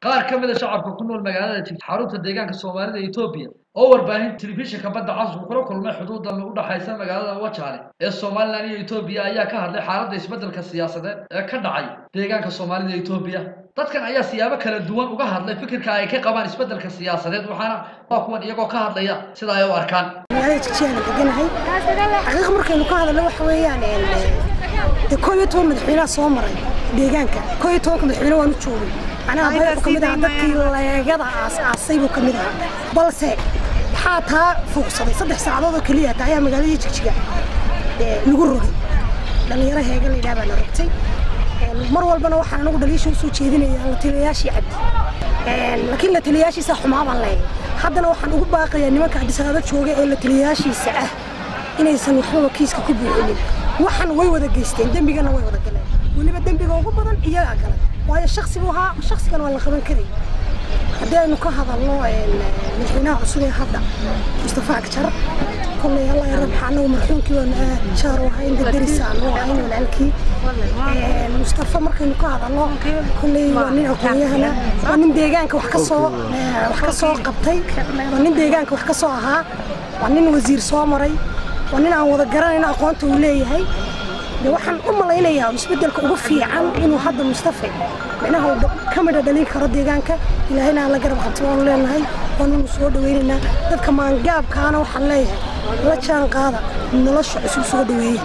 qaar ka mid a shacabka ku nool magaalada jigjiga xarunta deegaanka soomaalida ee etoobiya oo warbaahin telefishinka badda cas uu kula kulmay xuduudan u dhaxaysa magaalada wajaale ee somalilan iyo etoobiya ayaa ka hadlay xaaladda isbeddelka siyaasadeed ee ka dhacay deegaanka soomaalida ee etoobiya dadkan ayaa siyaabo kala duwan uga hadlay fikirka ay ka qabaan isbeddelka siyaasadeed waxaana waa kuwan iyagoo ka hadlaya sida ay u arkaan magaalada jigjigaan deganahay xaqiiqa markaynu ka hadalno waxa weeyaan de koo iyo toban madaxweynaha soo maray deegaanka koo iyo tobanka madaxweyne waan u joogay macnaha bayqu ka mid ahaa dadkii leegada aas-aasay buu ka mid ahaa balse waxaa taa fuuqsaday saddex saacadood oo keliya taa ayaa magaaladii jigjiga lagu rogay dhallinyaro heega la yidhaha baa la rogtay mar walbana waxaan anagu dhaliisha usoo jeedinayaa la taliyayaashii cabdi laakiin la taliyayaashiisa xumaa baan leeyahay haddana waxaan ugu baaqayaa nimanka cabdisaado jooga ee la taliyayaashiisa ah inaysan waxbaba kiiska ku buuxinin waxan way wada geysteen dembigana way wada galeen weliba dembiga ugu badan iyagaa galay waayo shaksi buu ahaa shaksigan waa la qaban karay haddii aynu ka hadalno madaxweynaha cusub ee hadda mustafa agjar kolley allah ya rabxa anagu marxuumkii waan aad jaar u ahayn daderisaan u ahayn walaalkii mustafa markaynu ka hadalno kolley waa nin aqoonyahana waa nin deegaanka wax ka soo wax ka soo qabtay waa nin deegaanka wax ka soo ahaa waa nin wasiir soo maray waa nin aan wada garanayno aqoonta uu leeyahay de waxaan u malaynayaa isbeddelka ugu fiican inuu hadda mustafa micnaha uu ka midha dhalin karo deegaanka ilaahayna aan la garab qabto waanu leenahay waanunu soo dhawaynaynaa dadka maangaabkaana waxaan leeyahay la jaan qaada nolosha cusub soo dhaweeya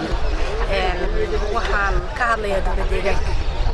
waxaan ka hadlayaa dowla deegaanka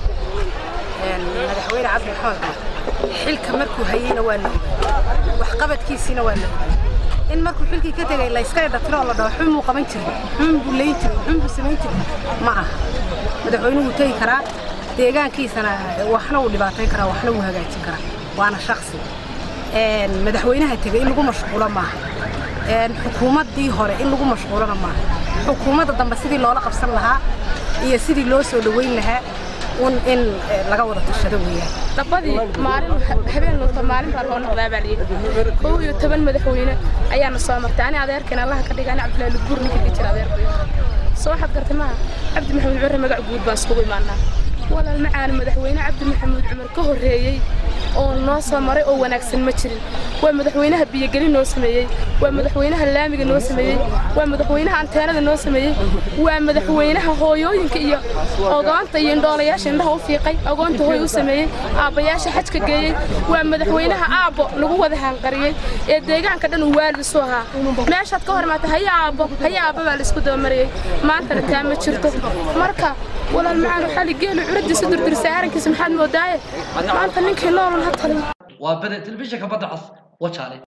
madaxweyne cabdi maxamed xilka markuu hayeyna waa la ogay waxqabadkiisiina waa la ogay in markuu xilkii ka tegay layska edhatiro oo la dhaho xun buu qaban jiray xun buu layn jiray xun buu samayn jiray ma aha madaxweynuhu tegi karaa deegaankiisana waxna wuu dhibaatayn karaa waxna wuu hagaajin karaa waana shaksi madaxweynaha tegay in lagu mashquulo maaha xukuumaddii hore in lagu mashquulona maaha xukuumadda dambe sidii loola qabsan lahaa iyo sidii loo soo dhoweyn lahaa un in laga wada tashado weeyaan dabadii maalin habeen lunta maalin baa loo noqdaa baa layidhi kow iyo toban madaxweyne ayaana soo martay ani adeerkeen allaha ka dhiga ani cabdilaahi lubuur ninka ka jira adeerkay soo waxaad gartay maaha cabdi maxamuud cumar magac guud baan iskugu imaanaa walaal macaan madaxweyne cabdi maxamuud cumar ka horreeyey oo noo soo maray oo wanaagsan ma jirin waa madaxweynaha biyogeli noo sameeyey waa madaxweynaha laamiga noo sameeyey waa madaxweynaha anteenada noo sameeyey waa madaxweynaha hooyooyinka iyo ogoonta iyo indhoolayaasha indhaha u fiiqay ogoonta hooy u sameeyey aabbayaasha xajka geeyey waa madaxweynaha aabbo lagu wada haanqariyey ee deegaanka dhan uu waalid isu ahaa meeshaad ka hor imaata haya aabbo haya aabbo baa laisku dabamariyey maantana taa ma jirto marka walaal macaan waxaa la geeli curadiisa durdirsa aarankiisa maxaad moodaaye maanta ninkii noolun ha talin waa bede telefishinka badda cas wajaale